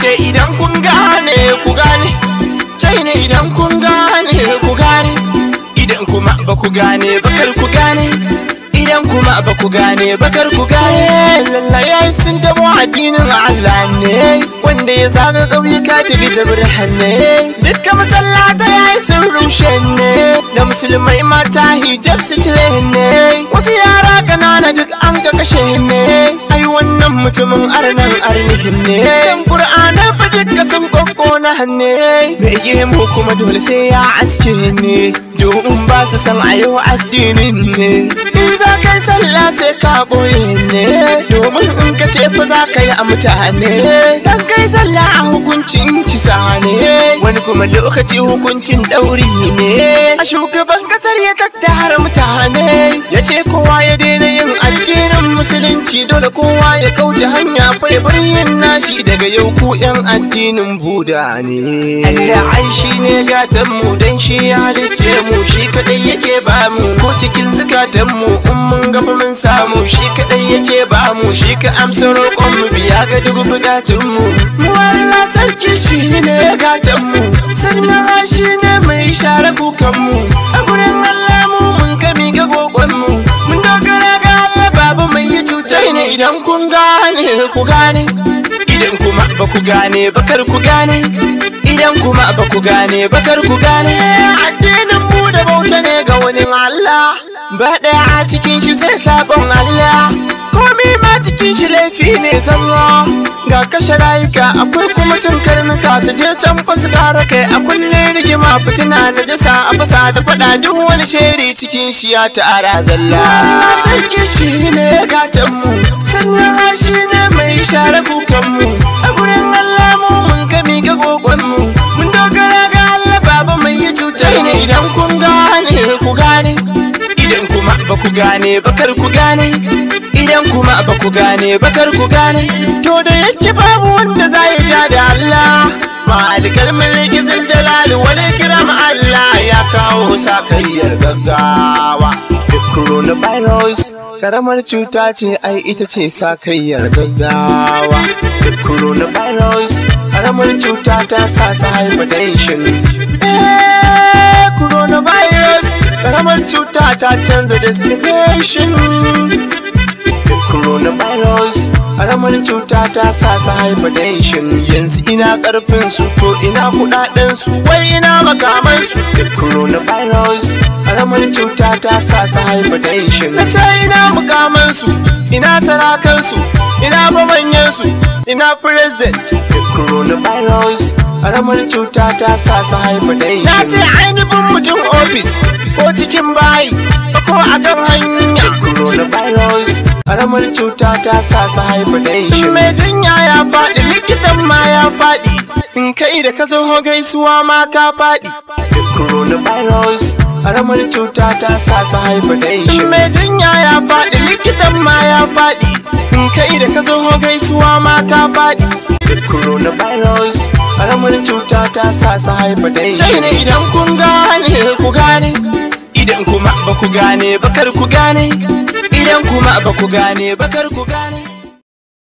ce idan kun gane ku gane China idan kun gane ku gane idan kuma ba ku gane bakar ku gane idan kuma ba ku gane bakar ku gane lallaya sun tabo addinin Allah ne wanda ya zaga ƙauyuka ta da birhane dukkan masallata ya yi sun rushe ne da musulmai mata hijab su cire ne wasu yara ƙanana duk an ga kashe ne ai wannan mutumin arnan arnihin ne dan qur'ana fa dukka sun kokkona hanne bai yi mu kuma dole sai ya aske ne domin ba su san a yau addinin ne in za ka yi sallah sai ka boye ne domin in ka ce fa za ka yi a mutane dan kai sallah a hukuncin kisa ne wani kuma lokaci hukuncin ɗauri ne a shugaban kasar ya tattara mutane ya ce kowa ya daina yin addinin musulunci dole kowa ya kauce hanya fai yin nashi daga yau ku yan addinin buda ne Allah ai shi ne gatan mu dan shi ya halicce mu shi kadai yake ba mu ko cikin zukatan mu in mun gaba mun samu shi kadai yake ba mu shi ka amsa roƙon mu biya ga duk bukatun mu mu Allah sarki shi ne gatan mu sannan shi ne mai share kukan mu a gurin Allah mu mun kami ga gogon mu mun dogara ga Allah babu mai yi cutar ne idan kun gane ku gane idan kuma ba ku gane bakar ku gane idan kuma ba ku gane bakar ku gane addinin mu da bauta ne ga wani Allah ba ɗaya a cikin shi sai sabon Allah komi ma cikin shi laifi ne zalla ga kashe rayuka akwai kuma cin karnuka su je can fa su kara kai a kulle rigima fitina na jasa a fasa da fada duk wani sheri cikin shi ya ta'ara zalla Allah sarki shi ne gatan mu sannan shi ne mai share kukan mu a gurin Allah mu mun kami ga gogon mu mun dogara ga Allah baba mai yi cutar ne idan kun gane ku gane idan kuma ba ku gane bakar ku gane idan kuma ba ku gane bakar ku gane to da yake babu wanda za ya ja da Allah malikal mulki zil jalali wal ikram Allah ya kawo sakayyar gaggawa coronavirus karamar cuta ce ai ita ce sakayyar gaggawa coronavirus karamar cuta ta sa sa hypertension eh coronavirus karamar cuta ta canza destination coronavirus karamar cuta ta sa su hypertension yanzu ina karfin su to ina kudaden su wai ina makaman su coronavirus karamar cuta ta sa su hypertension na ce ina makaman su ina sarakan su ina babanyan su ina president coronavirus karamar cuta ta sa su hypertension na ce ainihin mutum ofis ko cikin bayi ko a kan hanya coronavirus karamar cuta ta sa su hypertension mai jinya ya faɗi likitan ma ya faɗi in kai da ka zo gaisuwa ma ka faɗi coronavirus karamar cuta ta sa su hypertension mai jinya ya faɗi likitan ma ya faɗi in kai da ka zo gaisuwa ma ka faɗi coronavirus karamar cuta ta sa su hypertension China idan kun gane ku gane idan kuma ba ku gane bakar ku gane idan kuma ba ku gane bakar ku gane